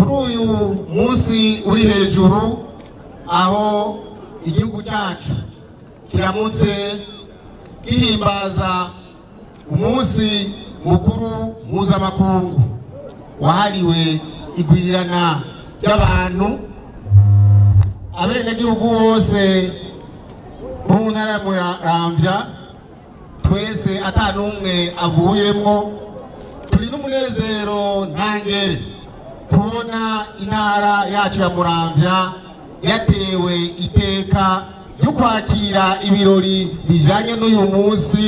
kuri uyu munsi uri hejuru aho igihugu cyacu kiramutse gihimbaza umunsi mukuru mpuzamakungu wahariwe igwirirana ry'abantu abenegihugu bose bo mu ntara ya muramvya twese ata n'umwe avuyemwo turi n'umunezero ntangere kubona intara yacu ya muramvya yatewe iteka ryo kwakira ibirori bijanye n'uyu munsi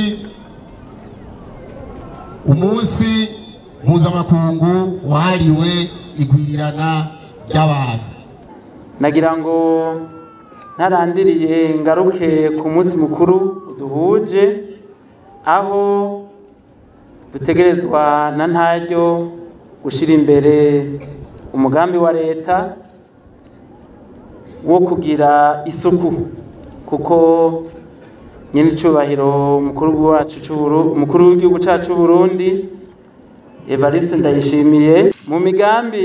umunsi mpuzamakungu wahariwe igwirirana ry'abantu nagira ngo ntarandiriye ngaruke ku munsi mukuru duhuje aho dutegerezwa na ntaryo gushyira imbere umugambi wa leta wo kugira isuku kuko nyine icyubahiro umukuru wacu umukuru w'igihugu cyacu cy'u Burundi Evariste Ndayishimiye mu migambi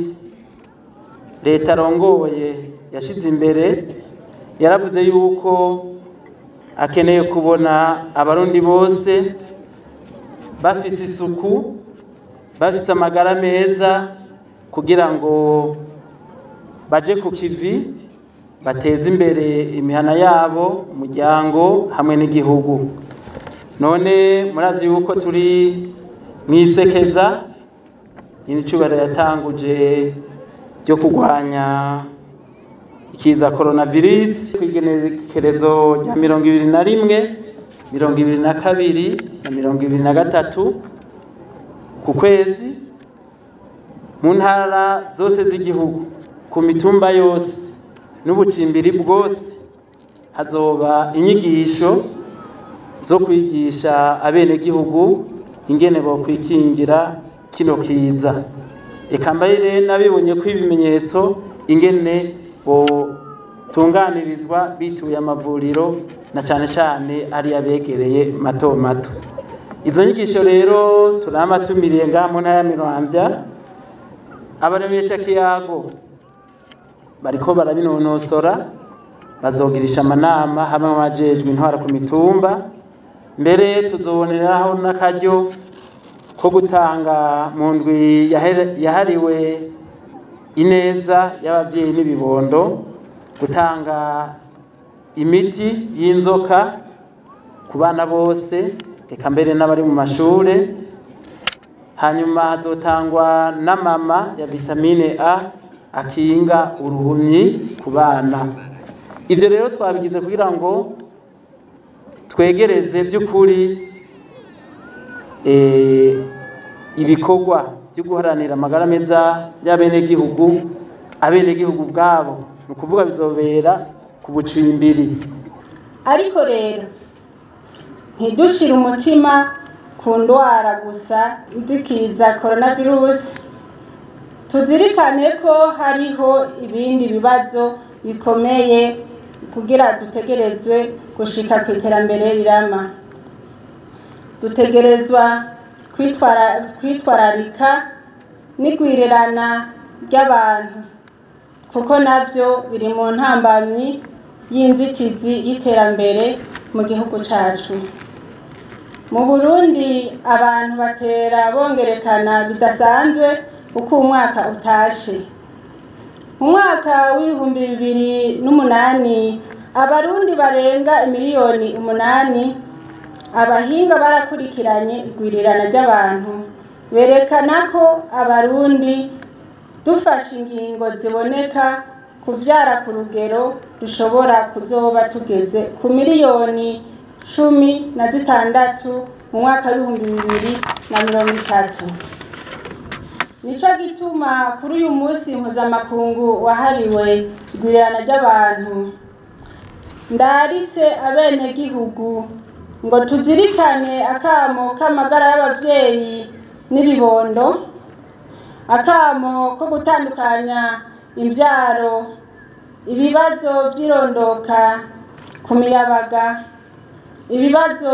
leta arongoye yashyize imbere yaravuze yuko akeneye kubona abarundi bose bafite isuku bafite amagara meza kugira ngo baje ku kivi bateze imbere imihana yabo umuryango hamwe n'igihugu none murazi yuko turi mu isekeza nyir'icyubahiro yatanguje ryo kurwanya ikiza coronavirus ku igenekerezo rya mirongo ibiri na rimwe mirongo ibiri na kabiri na mirongo ibiri na gatatu ku kwezi mu ntara zose z'igihugu ku mitumba yose n'ubucimbiri bwose hazoba inyigisho zo kwigisha abenegihugu ingene bokwikingira kino kiza reka mbere nabibonye ko ibimenyetso ingene botunganirizwa bituye amavuriro na cyane cyane ari abegereye mato mato izo nyigisho rero turamatumiriye ngaha mu ntara ya miramvya abaremesha kiyago bariko barabinonosora bazogirisha amanama hamwe n'abajejwe intwara ku mitumba mbere tuzoboneraho n'akaryo ko gutanga mu ndwi yahariwe ineza y'ababyeyi n'ibibondo gutanga imiti y'inzoka ku bana bose reka mbere n'abari mu mashure hanyuma hazotangwa n'amama ya vitamine a akinga uruhumyi ku bana ivyo rero twabigize kugira ngo twegereze by'ukuri ibikorwa byo guharanira amagara meza y'abenegihugu abenegihugu bwabo ni ukuvuga bizobera ku bucimbiri ariko rero ntidushire umutima ku ndwara gusa zikiza coronavirus tuzirikane ko hariho ibindi bibazo bikomeye kugira dutegerezwe gushika ku iterambere rirama dutegerezwa kwitwararika n'igwirirana ry'abantu kuko nabyo biri mu ntambamyi y'inzitizi y'iterambere mu gihugu cyacu mu burundi abantu batera bongerekana bidasanzwe uko umwaka utashe mu mwaka w'ibihumbi bibiri n'umunani abarundi barenga miliyoni umunani abahinga barakurikiranye igwirirana ry'abantu berekana ko abarundi dufashe ingingo ziboneka kuvyara ku rugero dushobora kuzoba tugeze ku miliyoni cumi na zitandatu mu mwaka w'ibihumbi bibiri na mirongo itatu nico gituma kuri uyu munsi mpuzamakungu wahariwe igwirirana ry'abantu ndaritse abenegihugu ngo tuzirikane akamo k'amagara y'abavyeyi n'ibibondo akamo ko gutandukanya imvyaro ibibazo vy'irondoka ku miyabaga ibibazo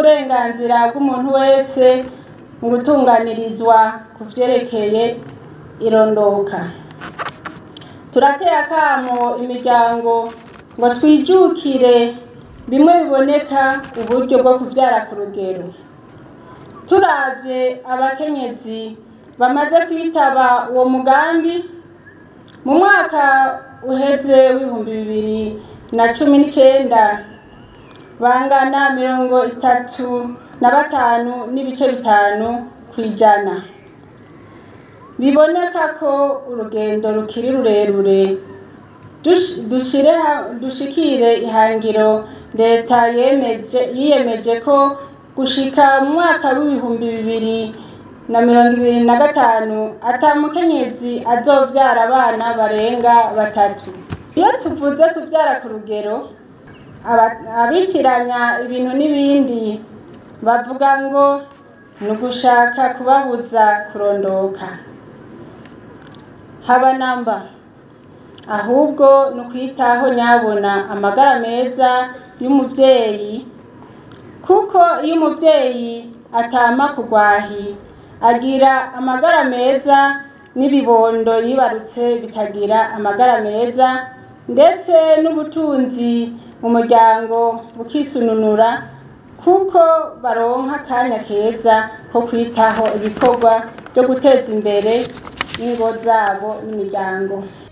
by'uburenganzira bw'umuntu wese mu gutunganirizwa ku vyerekeye irondoka turateye akamo imiryango ngo twijukire bimwe biboneka uburyo bwo kubyara ku rugero turavye abakenyezi bamaze kwitaba uwo mugambi mu mwaka uheze w'ibihumbi bibiri na cumi n'icenda bangana mirongo itatu na batanu n'ibice bitanu ku ijana biboneka ko urugendo rukiri rurerure dush- dushire ha- dushikire ihangiro leta yemeje yiyemeje ko gushika mu mwaka w'ibihumbi bibiri na mirongo ibiri na gatanu ata mukenyezi azovyara abana barenga batatu iyo tuvuze kuvyara ku rugero aba- abitiranya ibintu n'ibindi bavuga ngo ni ugushaka kubabuza kurondoka haba namba ahubwo ni ukwitaho nyabona amagara meza y'umuvyeyi kuko iyo umuvyeyi atama kugwahi agira amagara meza n'ibibondo yibarutse bikagira amagara meza ndetse n'ubutunzi mu muryango bukisununura kuko baronka akanya keza ko kwitaho ibikorwa byo guteza imbere ingo zabo n'imiryango